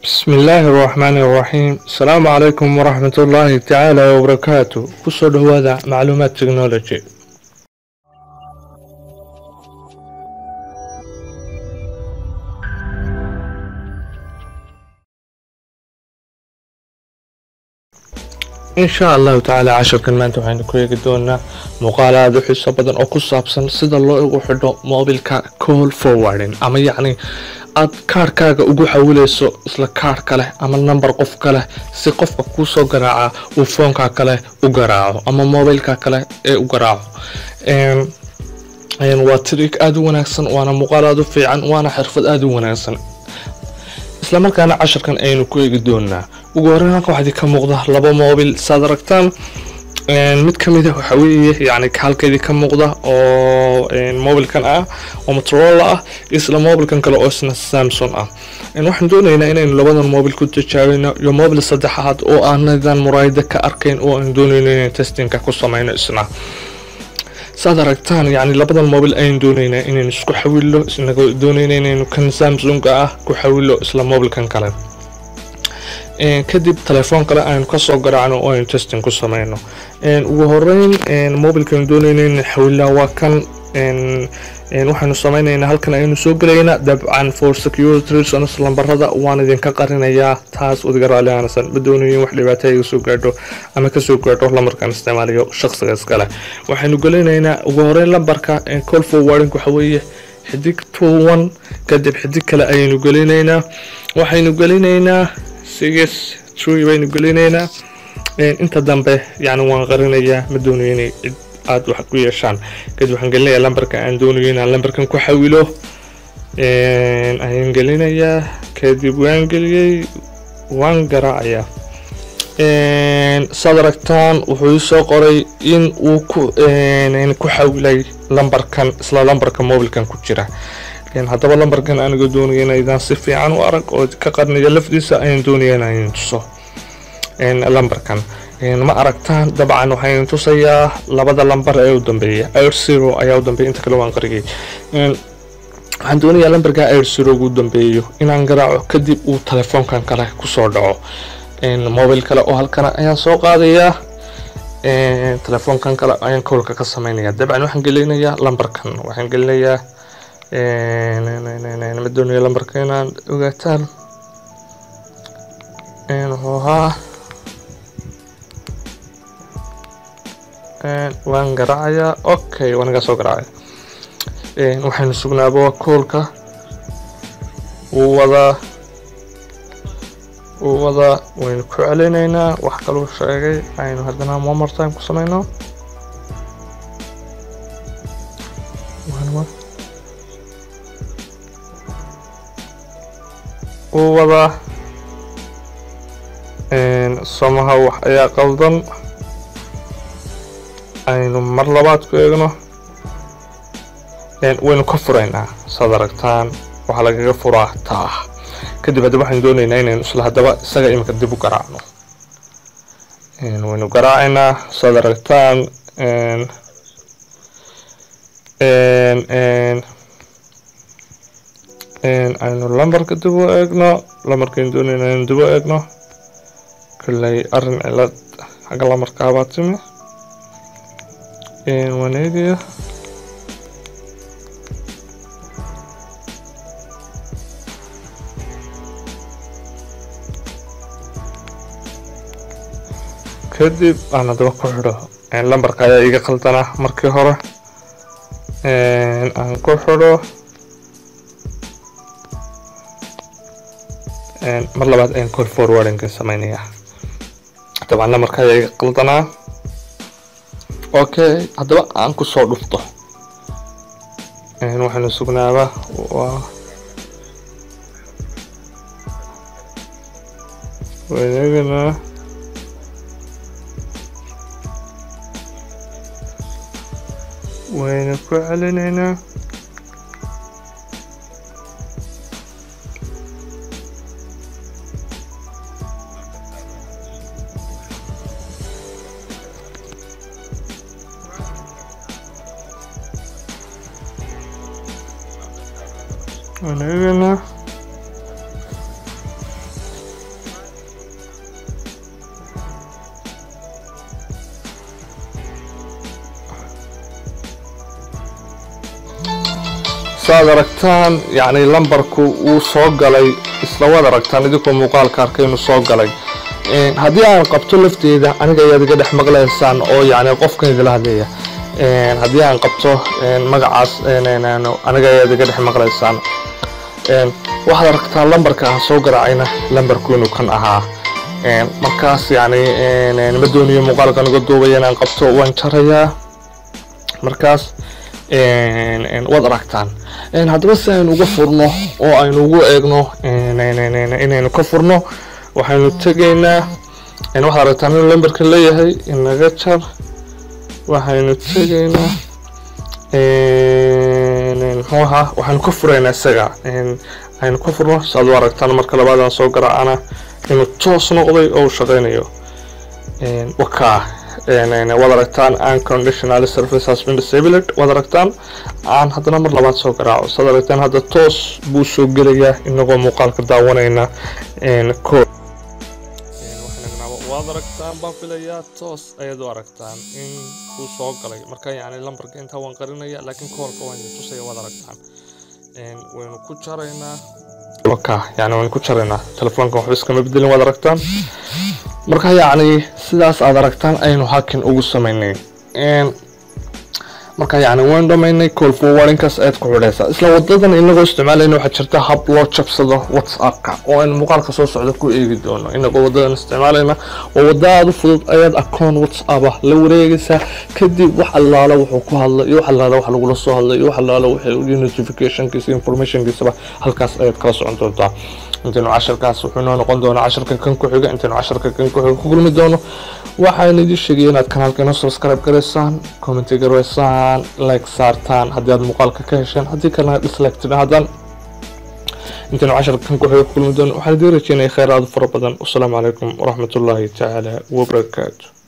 بسم الله الرحمن الرحيم السلام عليكم ورحمة الله تعالى وبركاته كسر هذا معلومات تكنولوجي in sha allahu tacaala casharkan maanta waxaynu ku eegi doonaa muuqaal aada u xiiso badan oo ku saabsan sida loo ugu xidho mobilka call forwarding ama yacni aad kaarhkaaga ugu xawileyso isla kaarh kale ama number qof kale si qofka kuusoo garaaca uu foonka kale u garaaco ama mobilka kale ee u garaaco waa trik aada u wanaagsan waana muuqaal aada u fiican waana xirfad aada u wanaagsan islamarkaana casharkan aynu ku eegi doonaa ugu horeyn halka waxaa ka muuqda laba mobil saad aragtaan mid kamid a waxa weeye yani halkeedii ka muuqda oo mobilkan ah oo motorola ah isla mobilkan kale oo isna samson ah waxaan doonaynaa inaynu labadan mobil ku tijaabino iyo mobil saddexaad oo aanadan muraayada ka arkayn oo aan doonayno inaan testinka ku sameyno isna saad aragtaan yani labadan mobil ayaan doonaynaa inaynu isku xawilo isnagoo doonayna inaynu kan samsunga ah ku xawilo isla mobilkan kale kadib telefoon kale aynu kasoo garaacno oo aynu testing ku sameyno ugu horeyn mobilkan doonayna inaan xawilaa waa kan waxaanu sameynaynaa halkan aynu soo gelaynaa dabcan for security reasons lambarada waan idinka qarinayaa taas udiga raali aanasan ma doonayin wax dhibaato iga soo gaadho ama kasoo gaadho lambarkan isticmaalayo shaqsiga iskale waxaynu gelinaynaa ugu horeyn lambarka call forwarding waxa weeye xidig two one kadib xidig kale ayaynu gelinaynaa waxaynu gelinaynaa six tree baynu gelinaynaa inta dambe yani waan qarinayaa ma doonayo inay cid aada wax ku yeeshaan kadib waxaan gelinayaa lambarka aan doonayo inaan lambarkan ku xawilo ayaan gelinayaa kadib waan geliyey waan garaacayaa saad aragtaan wuxuu isoo qoray in uu ku xawilay lambarkan isla lambarka mobilkan ku jira haddaba lambarkan aniga doonaya inaydaan si fiican u arag oo ka qarniya lafdiisa ayaan doonaya inaan tuso lambarkan ma aragtaan dabcan waxaan tusayaa labada lambar ee u dambeeya air zero ayaa u dambeeya inta kale waan qariyay waxaan doonayaa lambarka air zero ugu dambeeyo inaan garaaco kadib uu telefoonkan kale kusoo dhaco mobil kale oo halkana ayaan soo qaadayaa telefoonkan kale ayaan kowlka ka sameynaya dabcan waxaan gelinayaa lambarkan waxaan gelinayaa ma doonaya lambarka inaan ogaataan wuxuu ahaa waan garaacayaa okay waan iga soo garaacaya waxaynu sugnaaba waa koolka wuu wadaa wuu wadaa waynu ku celinaynaa wax kaluu sheegay aynu haddana momor time ku sameyno wuu wadaa somaha wax ayaa qaldan aynu mar labaad ku eegno waynu ka furaynaa saad aragtaan waxaa lagaga furaa taa kadib haddaba waxaynu doonaynaa inaynu isla haddaba isaga iminka dib u garaacno waynu garaacaynaa saad aragtaan aynu lambarka dib u eegno lambarkaynu doonayna aynu dib u eegno kolley arrin cilad xagga lamarkaabaa timi waan eegaya kadib aan haddaba ku xidho lambarka ayaa iga qaldanaa markii hore aan ku xidho mar labaad ayaan call forwardinga sameynayaa dabcan lamarka ayaa iga qaldanaa okay haddaba aan kusoo dhufto waxaynu sugnaaba waa waneeganaa waynu ku celinaynaa waneeganaa saaad aragtaan yacni lambarku wuu soo galay isla waad aragtaan idinkoo muuqaalka arkay inuu soo galay haddii aan qabto lafteeda aniga ayaad iga dhex maqlaysaan oo yacni qofkan idila hadlaya haddii aan qabto magacaas aniga ayaad iga dhex maqlaysaan waxaad aragtaa lambarka aan soo garaacayna lambarku inuu kan ahaa markaas yacni ma doonayo muuqaalkan uga duubaya inaan qabto waan jarayaa markaas waad aragtaan haddaba si aynu uga furno oo aynu ugu eegno inaynu ka furno waxaynu tegaynaa waxaad aragtaan inuu lambarka leeyahay inaga jar waxaynu tegaynaa muxuu ahaa waxaynu ka furaynaa isaga aynu ka furno saaad u aragtaan marka labaadaan soo garaacana inuu toos noqday oo uu shaqaynayo wakaa waad aragtaan unconditional service has been disabled waad aragtaan aan haddana mar labaad soo garaaco saad aragtaan hadda toos buu soo gelayaa inagoo muuqaalka daawanayna kood waad aragtaan baan filayaa toos ayaad u aragtaan in uu soo galay marka yacni lambarka intaa waan qarinaya laakiin koolka waan tusaya waad aragtaan waynu ku jaraynaa waka yani waynu ku jaraynaa telefoonka waxba iskama bedelin waad aragtaan marka yacni sidaas aad aragtaan aynu hakin ugu samaynay marka yacni waynu dhamaynay call forwardinkaas ayaad ku xidhaysaa isla wadadan inagoo isticmaalayna waxaa jirta hab loo jabsado whatsappka oo aynu muuqaalka soo socda ku eegi doono inagoo wadadan isticmaalayna oo wadda aada u fudud ayaad akoon whatsapp ah la wareegaysaa kadib wax allaala wuxuu ku hadlay iyo wax allaala wax lagula soo hadlay iyo wax allaala wixii notificationkiisa informationkiisaba halkaas ayaad kala socon doontaa intaynu casharkaas wuxuu noo noqon doonaa casharka kan ku xiga intaynu casharka kan ku xiga ku kulmi doono waxaan idin sheegaya inaad kanaalka inoo subscribe garaysaan commenti garaysaan like saartaan haddii aad muuqaalka ka hesheen haddii kalena dislike tidhaahdaan intaynu casharka kan ku xiga ku kulmi doono waxaan idin rajeynaya kheyr aad u fara badan wasalaamu calaykum waraxmatullaahi tacaala wabarakaatu